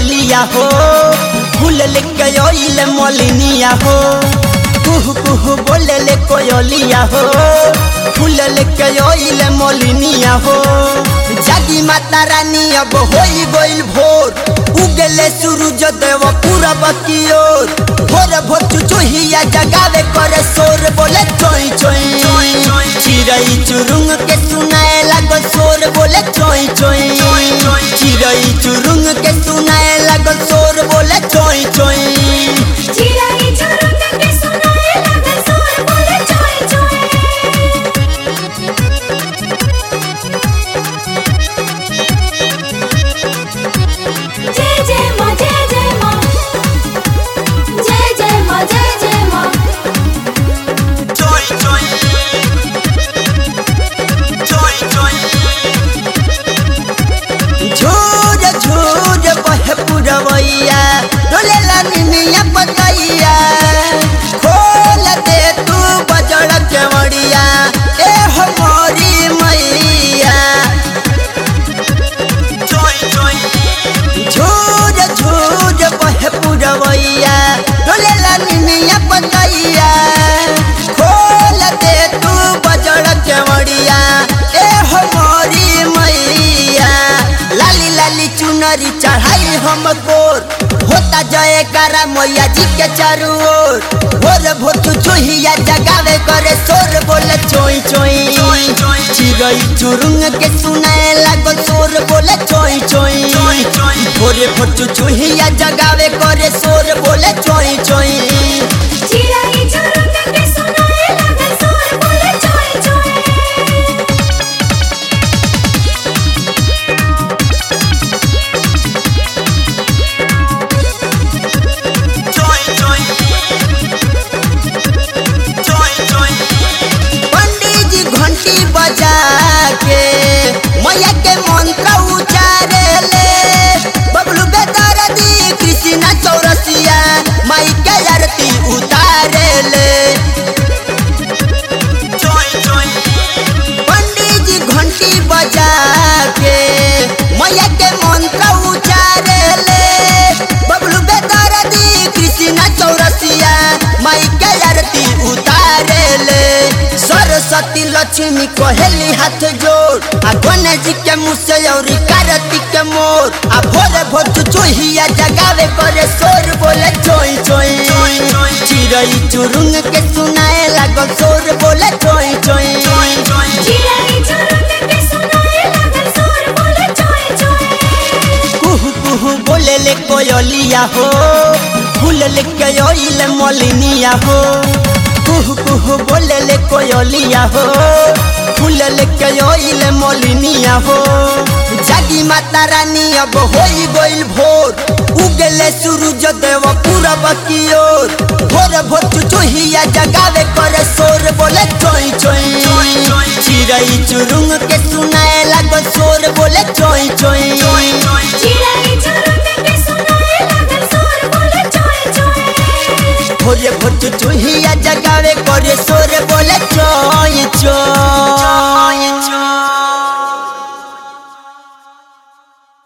कोयलिया हो फूल लेके ओइले मलिनिया हो कुहू कुहू बोले ले कोयलिया हो फूल लेके ओइले मलिनिया हो जागी माता रानी अब होई गइल भोर उगले सूरज देव पूरब की ओर भोर भोर चुचुहिया जगावे करे शोर बोले चोई चोई चिड़ई चुरुंग के सुनाए लगो शोर बोले चोई चोई चिड़ई चुरुंग के सुनाए लगो शोर बोले चोई चोई चिराई चुरुंग के सुनाए लगल सोर बोले चोय चोय जय जय माँ जय जय माँ जय जय माँ जय जय माँ चोई चोई चोई चोई झूर झूर बहे पुरवैया डोले निमिया पतैया खोल दे तू बजड़ के मड़िया ए हो मोरी मैया चोई चोई झूर झूर बहे पुरवैया डोले निमिया पतैया खोल दे तू बजड़ के मड़िया ए हो मोरी मैया लाली लाली चुनरी चढ़ाई हम गोर होता जय करा मैया जी के चारू ओर भोर भोर चुचुहिया जगावे करे शोर बोले चोई चोई चिड़ई चुरुंग के सुनाए लागो शोर बोले चोई चोई भोरे भोर चुचुहिया जगावे करे शोर बोले चोई चोई चिराई चुरुंग के सुनाए लगल सोर बोले चोय चोय पंडित जी घंटी बजा के मैया के मंत्र उचारे ले बबलू बेदरदी कृष्णा चौरसिया माई के आरती उतारे ले पंडित जी घंटी बजा के मैया के मंत्र उचारे ले बबलू बेदरदी कृष्णा चौरसिया माई के आरती उतारे ले सरस्वती लक्ष्मी कहेली हाथ जोड़ आ गणेश जी के मुँह से और कार्तिक के मोर आ भोरे भोर चुचुहिया जगावे करे शोर बोले चोई चोई चिड़ई चुरुंग के सुनाए लागल शोर बोले चोई चोई चिराई चुरुंग के सुनाए लगल सोर बोले चोय चोय कुहू कुहू बोले ले कोयलिया हो फूल लेके ओइले मलिनिया हो कुहू कुहू बोले ले कोयलिया हो फूल लेके ओइले मलिनिया हो जागी माता रानी अब होई गइल भोर उगले सूरज देव पूरब की ओर भोर भोर चुचुहिया जगावे करे शोर बोले चोई चोई चिड़ई चुरुंग के सुनाए लागो शोर बोले चोई चोई चिराई चुरुंग के सुनाए लगल सोर बोले चोय चोय भोरे भोर चुचुहिया जगावे करे शोर बोले चोई